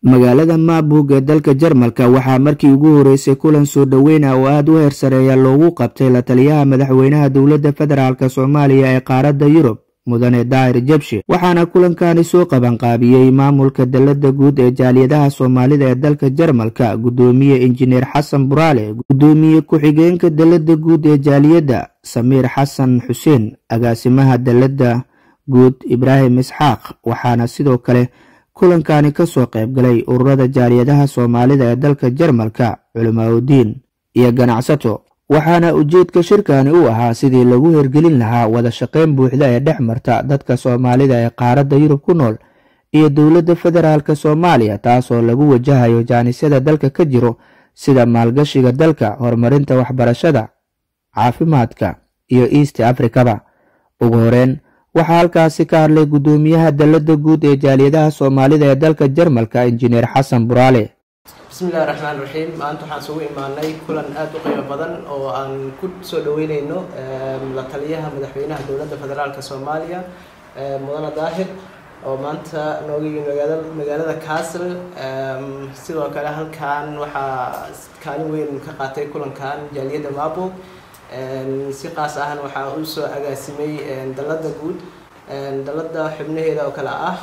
magaalada maaburg ee dalka jarmalka waxaa markii ugu horeysay kulan soo dhoweyna oo aada u heersareeya loogu qabtay la taliyaha madaxweynaha dowladda federaalk soomaaliya ee qaaradda yurub mudane daahir jabshe waxaana kulankani soo qabanqaabiyey maamulka dalada guud ee jaaliyadaha soomaalida ee dalka jarmalka guddoomiye injineer xasan buraale guddoomiye ku-xigeenka dalada guud ee jaaliyadda samiir xasan xuseen agaasimaha dalada guud ibraahim isxaaq waxaana sidoo kale kulankani kasoo qayb galay ururada jaaliyadaha soomaalida ee dalka jarmalka culimaauddiin iyo ganacsato waxaana ujeedka shirkani u ahaa sidii lagu hergelin lahaa wada shaqeyn buuxda ee dhex marta dadka soomaalida ee qaaradda yurub ku nool iyo dowladda federaalk soomaaliya taasoo lagu wajahayo jaanisyada dalka ka jiro sida maalgashiga dalka horumarinta waxbarashada caafimaadka iyo east africaba ugu horeyn waxaa halkaasi ka hadlay guddoomiyaha dalada guud ee jaaliyadaha soomaalida ee dalka jarmalka injineer xasan buraale bismillahi raxmaan raxiim maanta waxaan isugu imaanay kulan aada u qiimo badan oo aan ku soo dhaweyneyno la taliyaha madaxweynaha dowladda federaalk soomaaliya mudane daahir oo maanta nooga yimi magaalada castle sidoo kale halkan waxaa kaalin weyn ka qaatay kulankan jaaliyadda maaburg si qaas ahna waxaa u soo agaasimay dalada guud dalada xubnaheeda oo kale ah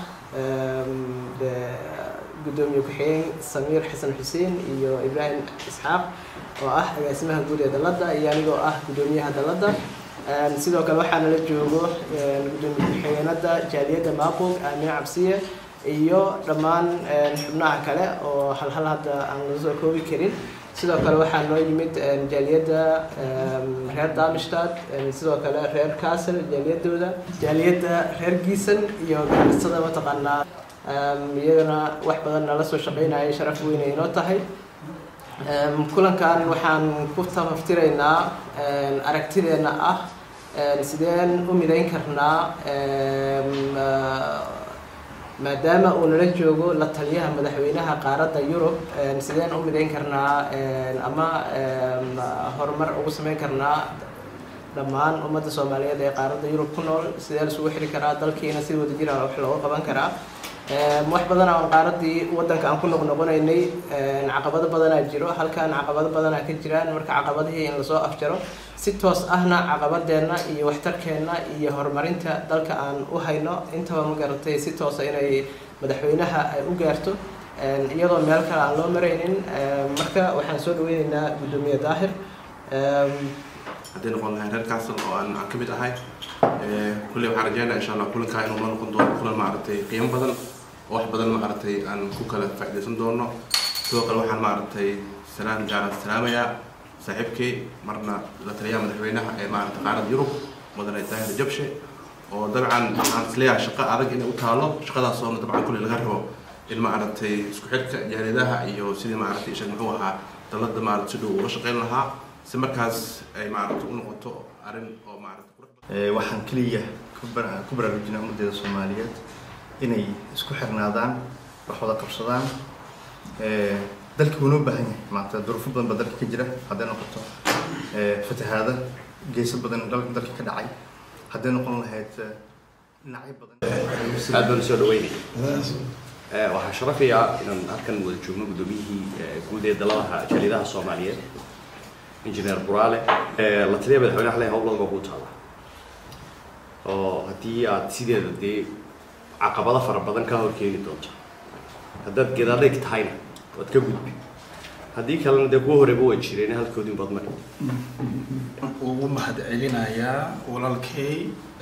gudoomiye ku-xigeen samiir xasan xuseen iyo ibraahim isxaaq oo ah agaasimaha guud ee dalada iyo anigoo ah guddoomiyaha dalada sidoo kale waxaa nala joogo gudoomiye ku-xigeenada jaaliyadda maaburg aamine cabsiye iyo dhammaan xubnaha kale oo halhal hadda aan la soo koobi karin sidoo kale waxaa noo yimid jaaliyadda reer damistad sidoo kale reer castle jaaliyadooda jaaliyadda reer giisan iyo ganacsada mataqaanaa iyagana wax badan nala soo shaqeynaya sharaf weynay inoo tahay kulankan waxaan ku tafaftiraynaa aragtideena ah sideen u midayn karnaa maadaama uu nala joogo la taliyaha madaxweynaha qaaradda yurub sideen u midayn karnaa ama horumar ugu sameyn karnaa dhammaan ummadda soomaaliyeed ee qaaradda yurub ku nool sidee isugu xiri karaa dalkiina si wadajir ah wax looga qaban karaa wax badan aan qaaradii wadanka aan ku noqnoqonaynay caqabado badanaa jiro halkan caqabado badanaa ka jiraan marka caqabadihii in lasoo afjaro si toos ahna caqabadeenna iyo waxtarkeenna iyo horumarinta dalka aan u hayno intaba ma garatay si toosa inay madaxweynaha ay u gaarto iyadoo meel kale aan loo maraynin marka waxaan soo dhaweyneynaa guddoomiye daahir hadday noqon lahay reer castle oo aan aan ka mid ahay kulley waxaan rajeynaya insha allah kulankaa inuu la noqon doono kulan maaragtay qiimo badan oo wax badan maaragtay aan ku kala faa'iidaysan doono sidoo kale waxaan maaragtay salaam gaara salaamayaa saaxiibkay marna la taliyaha madaxweynaha ee maaragtay qaaradda yurub mudane daahir jabshe oo dabcan waxaan isleeyahay shaqo adag inay u taalo shaqadaasoona dabcan kulley laga rabo in maaragtay isku xidhka jaaliyadaha iyo sidii maaragtay ishag muxuu ahaa dalada maaragtay si dhow uga shaqeyn lahaa si markaas ay maaragtay u noqoto arrin oo maaragtay waxaan keliya ku baraarujinaa ummaddeeda soomaaliyeed inay isku xirnaadaan wax wada qabsadaan dalkii wuu noo baahan yahay maanta duruufo badan baa dalka ka jira hadday noqoto fatahaada geeso badan dalka ka dhacay hadday noqon lahayd dhinacyo badan aad baan usoo dhaweynaya waxaa sharafaya inaan halkan wada joogno guddoomiyihii guud ee daladaha jaaliyadaha soomaaliyeed injineer buraale la taliya madaxweynaha le howlada baa kuu taala oo haddii aad sideeda dee caqabado fara badan ka horkeegi doonto haddaad gedaadheg tahayna waad ka gudbi haddii kalena dee kuwa horeba way jireen halkoodin baad mari ugu mahad celinayaa walaalkay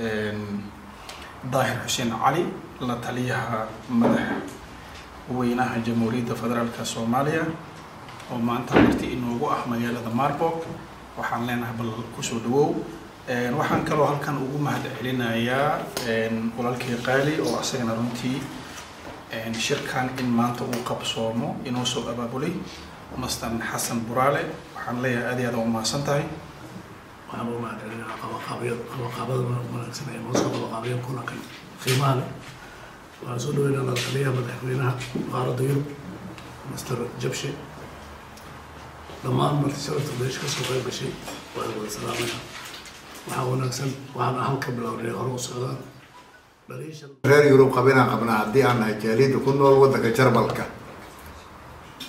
daahir xuseen cali la taliyaha madaxweynaha jamhuuriyadda federaalka soomaaliya oo maanta marti inoogu ah magaalada marburg waxaan leenahay bal kusoo dhawow waxaan kaloo halkan ugu mahad celinayaa walaalkii qaali oo asagana runtii shirkan in maanta uu qabsoomo inoo soo abaabulay mastan xasan buraale waxaan leeyahay aad iyo aad umahadsan tahay waxaan ugu mahad celinaa qabaqaabada wanaagsan ee noo soo qabaqaabiyeen kulankan qiimaha leh waxaan soo dhaweynaa la taliyaha madaxweynaha qaaradda yurub master jabshe dhammaan marti sharafta meesha kasoo qayb gashay waan wada salaamaya waxaa wanaagsan waxaan ahan ka bilownay hore u socdaan reer yurub qabinaan qabnaa haddii aan nahay jaaliyadda ku nool waddanka jarmalka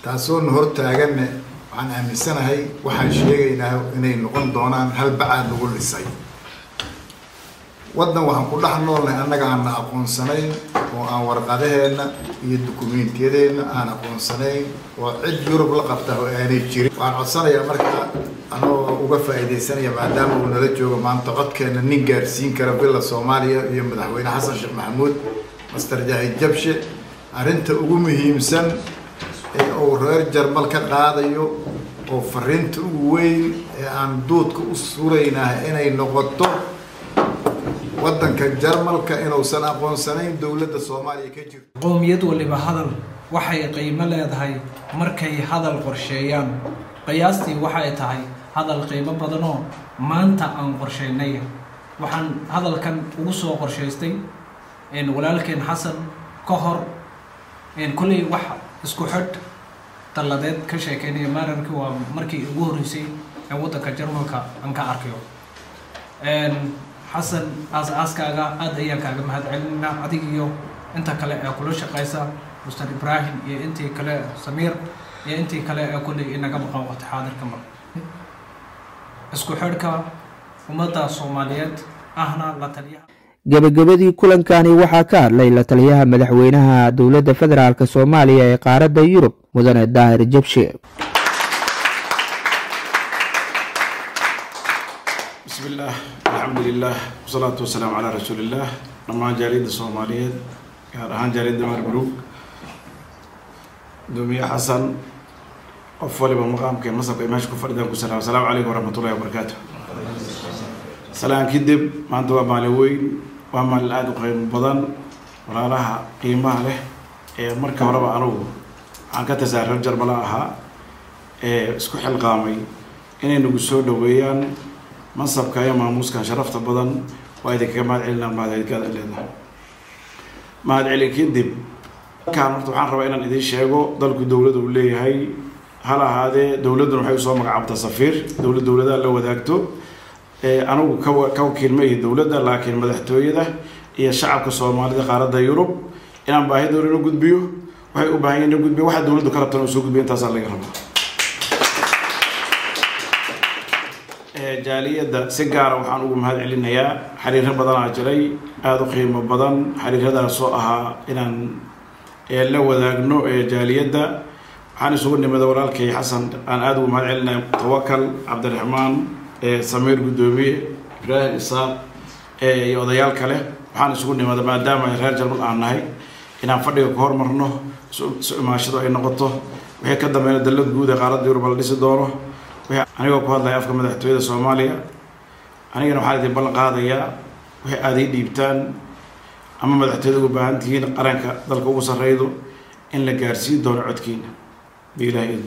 taasoona hortaaganne waxaan aaminsanahay waxaan sheegaynaa inay noqon doonaan hal bacaad lagu lisay waddan waxaan ku dhex noolnahay annaga aanna aqoonsanayn oo aan warqadaheenna iyo dukumeentiyadeenna aan aqoonsanayn oo cid yurub la qabta oo aanay jirin waxaan codsanayaa marka anagoo uga faa'iidaysanaya maadaama uu nala joogo maanta codkeenna nin gaarsiin kara villa soomaaliya iyo madaxweyne xasan sheekh maxamuud master jaahid jabshe arrinta ugu muhiimsan ee uu reer jarmal ka qaadayo oo fariinta ugu weyn ee aan duudka u suraynahay inay noqoto waddanka jarmalka inuusan aqoonsanayn dowladda soomaaliya ka jirto qowmiyad waliba hadal waxay qiimo leedahay markay hadal qorsheeyaan qiyaastii waxay tahay hadal qiimo badanoo maanta aan qorsheynay waxaan hadalkan ugu soo qorshaystay walaalkeen xasan ka hor kolley wax isku xidh dalladeed ka sheekeynaya maararkii waa markii ugu horreysay ee waddanka jarmalka aan ka arkayo xasan aas-aaskaaga aad ayaan kaaga mahad celinaa adig iyo inta kale ee kula shaqaysa muster ibraahim iyo intii kale samiir iyo intii kale ee kulley inaga maqan waqti xaadirka mar isku xidhka ummadda soomaaliyeed ahna la taliyaha gebagabadii kulankani waxaa ka hadlay la taliyaha madaxweynaha dowladda federaalk soomaaliya ee qaaradda yurub mudane daahir jabshe بسم الله الحمد لله والصلاة والسلام على رسول الله dhammaan jaaliyadda soomaaliyeed gaar ahaan jaaliyadda marburuug gudoomiye xasan qof waliba maqaamka ee masabka ee meesha ku fadhidaan ku salaam asalaamu calaykum waraxmatullahi wabarakaatu salaan kadib maanta waa maalin weyn waa maalin aada u qiimo badan walaalaha qiimaha leh ee marka horeba anugu waxaan ka tasaa reer jarmala ahaa ee isku xilqaamay inay nagu soo dhaweeyaan mansabka iyo maamuuskan sharafta badan waa idinkaga mahad celinaa mahadcelikaada leedahay mahad celin kadib halkaan horta waxaan rabaa inaan idiin sheego dalku dowladda uu leeyahay hal ahaadee dowladduna waxay usoo magacaabtaa safiir dowlad dowladaha la wadaagto anigu ka ka wakiil ma ihi dowladda laakiin madaxtooyada iyo shacabka soomaalida qaaradda yurub inaan baahidooda ina gudbiyo waxay u baahan yihin ina gudbiyo waxa dowladdu ka rabtan soo gudbiyo intaasaa laga rabaa jaaliyadda si gaara waxaan ugu mahad celinayaa xiriiro badanaa jiray aada u qiimo badan xiriiradaasoo ahaa inaan la wadaagno jaaliyadda waxaan isugu nimida walaalkay xasan aan aada ugu mahad celinaya tawakal cabdiraxmaan samiir guddoomiye ibraahim isaaq iyo odayaal kale waxaan isugu nimida maadaama reer jarmal aan nahay inaan fadhiga ka hormarno isu imaashado ay noqoto wixii ka dambeeyna dallad guud ee qaaradda yurub la dhisi doono anigoo ku hadlaya afka madaxtooyada soomaaliya anigana waxaan idin ballan qaadayaa wixii aada ii dhiibtaan ama madaxtooyada ugu baahan tihiin qaranka dalka ugu sarreydo in la gaarsiin doono codkiina biilaha idin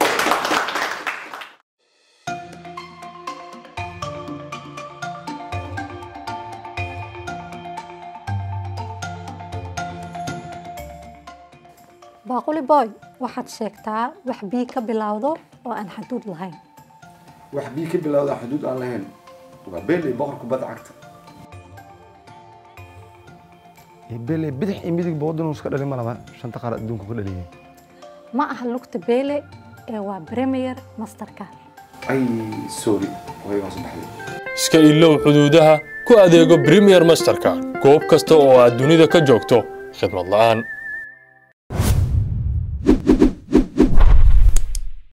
baaquli boy waxaad sheegtaa wax bii ka bilowdo oo aan xaduud lahayn wax bii ka bilowda xuduud aan lahayn waa beeley boqor kubadda cagta beeley bidix iyo midigba waddan iska dhalin ma laba shanta qaar adduunka ku dhaliyeen ma aha lugta beele ee waa premier masterka ay sorry waygaas baxday iska ilow xuduudaha ku adeego premier masterka goob kasta oo aad dunida ka joogto khidmad la'aan